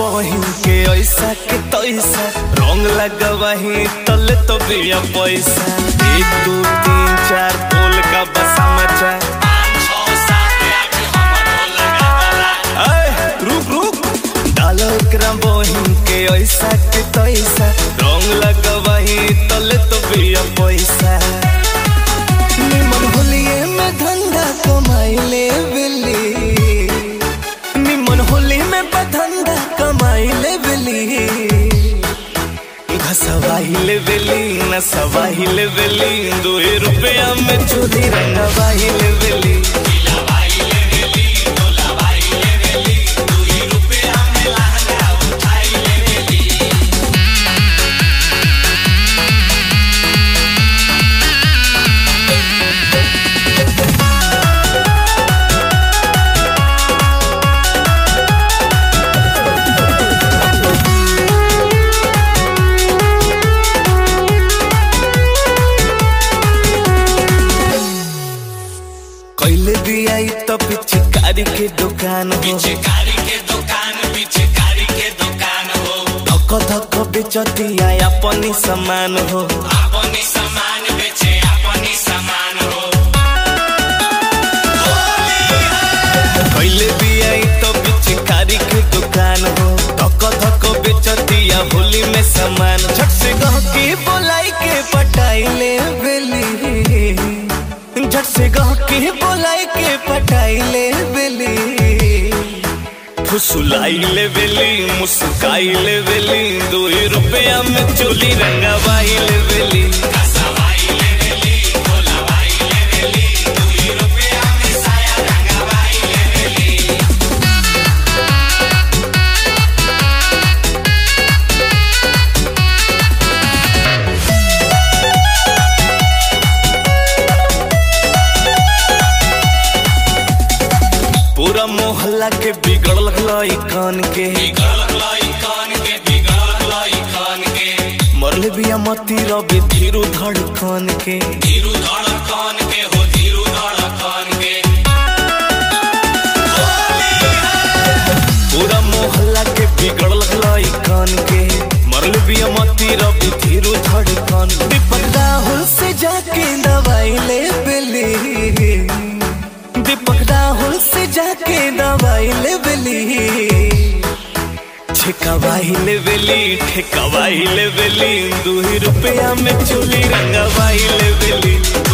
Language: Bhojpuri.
बहिन के ऐसा के तैसा रंग लगवाही तले तो बिया पैसा एक दो तीन चार बोल का बसा मचा ऐ, रुक रुक डालो एकरा बहिन के ऐसा के तैसा रंग लगवाही तले तो बिया पैसा निमन होलिए में धंधा कमाइले बिल्ली निमन होली में बधंधा कमाइले बिल्ली घसवाइले बेली नसवाइले बेली दो रुपया में चोरी रंगवाइले बेली कैले भी आई तो पिचकारी के दुकान हो पिचकारी के दुकान पिचकारी के दुकान हो धक धक बेचतिया अपनी समान हो अपनी सामान बेचे अपनी सामान हो कैले भी आई तो पिचकारी के दुकान हो धक धक बेचतिया होली में समान झट से गह के बोलाई के पटाइले बेली झट से गह के बोलाई के पटाइले बेली फुसुलाइले बेली मुस्काइले बेली दो रुपया में चोली रंगवाइले बेली कसवाई ले बेली कोलावाई ले बेली दू रुपया में साया रंगवाई ले बेली पूरा मोहल्ला के बिगड़ल लई कान के बिगड़ लाई कान के बिगड़ लाई कान के मरले बिया मती रबे धीरू धड़कन के धीरू धड़ कान के हो धीरू धड़ कान के पूरा मोहल्ला के बिगड़ल लई कान के मरले बिया मती रबे धीरू धड़कन दीपक राहुल से जाके दवाई ले बेली दीपक राहुल से जाके दवाई ले बेली ठेकवाई ले बेली ठेकवाई ले बेली दू रुपया में चोली रंगवाई ले बेली